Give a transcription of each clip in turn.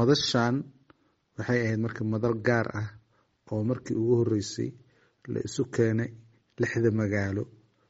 madashan waxay ahayd marka madal gaar ah oo markii ugu horeysay la isu keenay lixda magaalo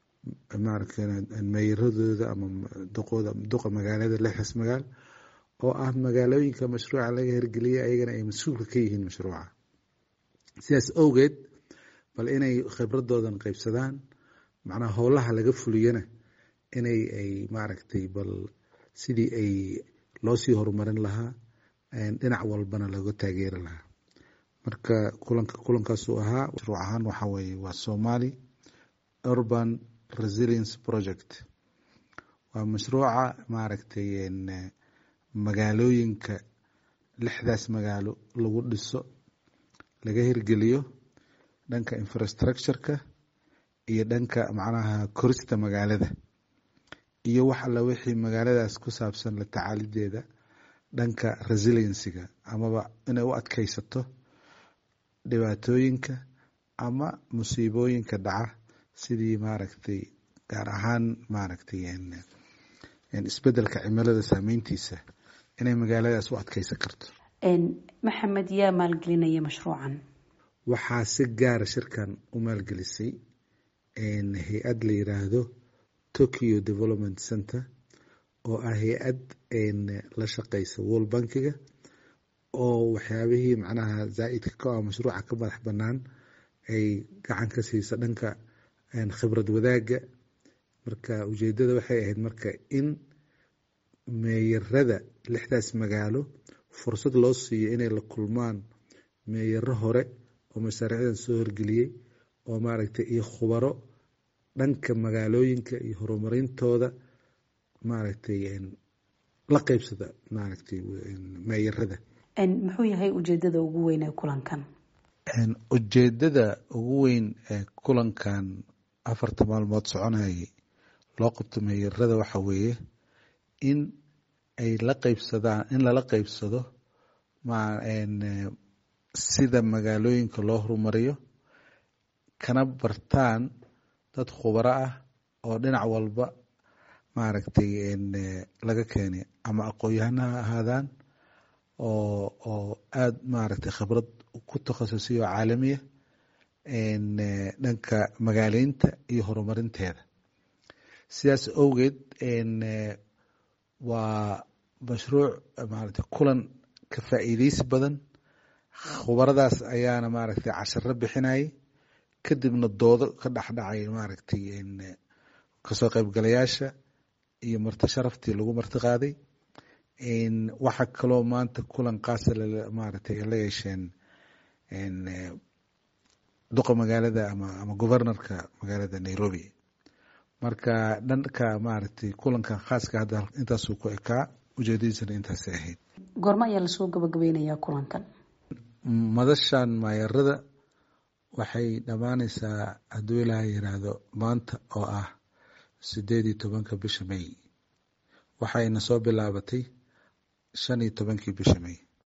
meeyaradooda ama duqa magaalada lixdaas magaal oo ah magaalooyinka mashruuca laga hirgeliyay ayagana ay mas-uulka ka yihiin mashruuca sidaas awgeed bal inay khibradoodan qeybsadaan macnaha howlaha laga fuliyana inay ay maaragtay bal sidii ay loosii horumarin lahaa dhinac walbana looga taageeri lahaa marka kulanka kulankaasuu ahaa mashruuc ahaan waxa weye waa somali urban resilience project waa mashruuca maaragtay magaalooyinka lixdaas magaalo lagu dhiso laga hirgeliyo dhanka infrastructureka iyo dhanka macnaha korista magaalada iyo wax alla wixii magaaladaas ku saabsan la tacaalideeda dhanka resiliencyga amaba inay u adkeysato dhibaatooyinka ama musiibooyinka dhaca sidii maaragtay gaar ahaan maaragtay isbedelka cimilada saameyntiisa inay magaaladaas u adkeysan karto maxamed yaa maalgelinaya mashruucan waxaa si gaara shirkan u maalgelisay hay-ad la yiraahdo tokyo development center oo ah hay-ad la shaqeysa world bankiga oo waxyaabihii macnaha zaa-idka ka ah mashruuca ka madax banaan ay gacan ka siisa dhanka khibrad wadaaga marka ujeedada waxay ahayd marka in meeyarada lixdaas magaalo fursad loo siiyo inay la kulmaan meeyaro hore oo mashaariicdan soo horgeliyey oo maaragtay iyo khubaro dhanka magaalooyinka iyo horumarintooda maaragtay la qeybsada maaragtay meeyarada muxuu yahay ujeedada ugu weyn ee kulankan ujeedada ugu weyn ee kulankan afarta maalmood soconayay loo qabto meeyarada waxa weeye in ay la qeybsadaan in lala qeybsado sida magaalooyinka loo horumariyo kana bartaan dad khubaro ah oo dhinac walba maaragtay laga keenay ama aqoon-yahana ha ahaadaan oo oo aada maaragtay khibrad ku takhasusay oo caalamiya dhanka magaaleynta iyo horumarinteeda sidaas awgeed waa mashruuc maaragtay kulan ka faa'iideysi badan khubaradaas ayaana maaragtay casharo bixinayay kadibna doodo ka dhexdhacay maaragtay kasoo qaybgalayaasha iyo marti sharaftii lagu marti qaaday waxaa kaloo maanta kulan qaasa maaragtay la yeesheen duqa magaalada ama ama governorka magaalada nairobi marka dhanka maaragtay kulankan khaaska hadda intaasuu ku ekaa ujeedadiisana intaasay ahayd goormo ayaa lasoo gabagabeynayaa kulankan madashan maayarada waxay dhammaaneysaa hadduu ilaaha yiraahdo maanta oo ah sideed iyo tobanka bisha may waxayna soo bilaabatay shan iyo tobankii bisha may